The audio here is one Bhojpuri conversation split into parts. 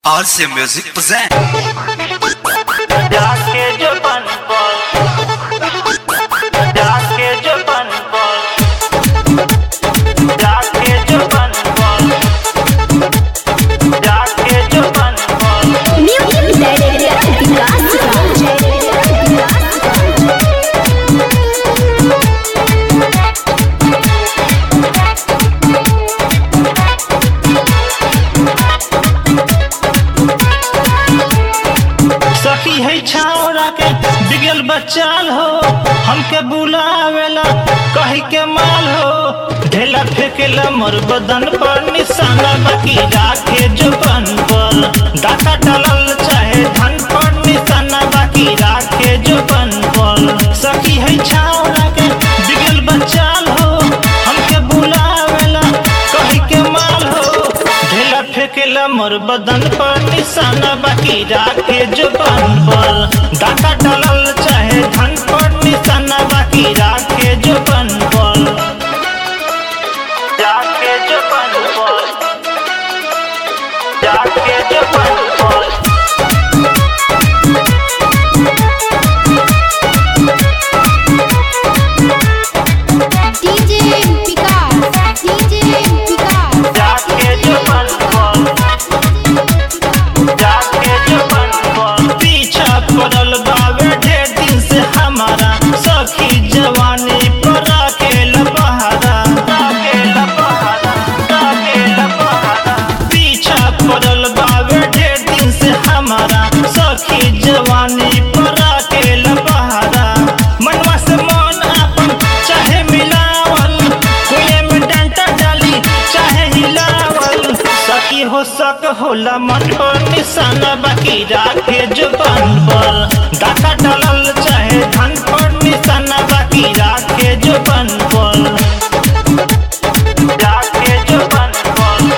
RC Music present. जाके जो बन बोल जाके जो बन बोल जाके जो बन बोल जाके जो बन बोल सखी है छावरा के बिगल बच्चाल हो हमके बुलावेला कही के माल हो ढेला फेंकेला मोर बदन पर निशाना बाकी राखे जुबान पर डाका डालल चाहे धन पर निशाना बाकी राखे जुबान पर सखी है छावरा के बिगल बच्चाल हो हमके बुलावेला कही के माल हो ढेला फेंकेला मोर बदन पर निशाना बाकी राखे जुबान पर डाका डालल चाहे धन पर निशाना बाकी राखे जुबान पर राखे जुबान पर राखे जुबान पर DJ Picard, DJ Picard, जाके जुबान पर जाके जुबान पर पीछा पड़ल बावे ढेर दिन से हमारा सखी जवानी पर राखेल बहारा राखेल बहारा राखेल बहारा पीछा पड़ल बावे ढेर दिन से हमारा सखी जवानी पर राखेल बहारा मनवा से मन अपन चाहे मिलावल कोये में डंटा डाली चाहे हिलावल सकी हो सक होला मन पर निशाना बाकी राखे जुबान पर डाका डालल चाहे धन पर निशाना बाकी राखे जुबान पर राखे जुबान पर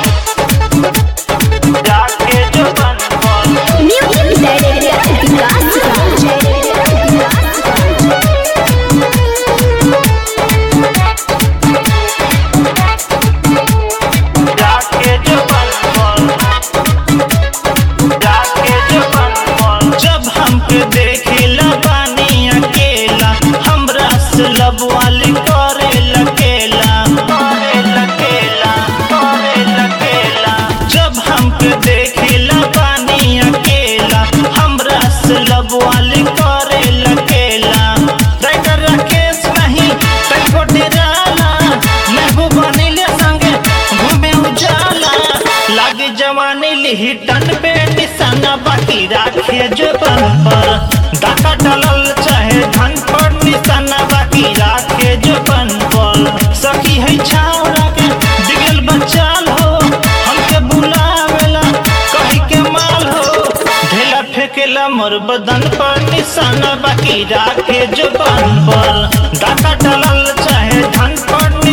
राखे जुबान पर जाके जुबान पर जाके जुबान पर जब हमके देखेला बानी अकेला हमरा से लब वाली करे लकेला करे लकेला करे लकेला जब हमके देखेला बानी अकेला हमरा से लब वाली करे लकेला राइटर राकेश नहीं कहीं डेराला महबूबा नीले संगे घूमे उजाला लागे जवानी लिही टन पे निशाना बाकी राखे जुबान पर डाका डालल चाहे धन पर निशाना बाकी राखे जुबान पर सखी है छावरा के बिगल बचाल हो हमके बुलावेला कही के माल हो ढेला फेंकेला मोर बदन पर निशाना बाकी राखे जुबान पर डाका डालल चाहे धन पर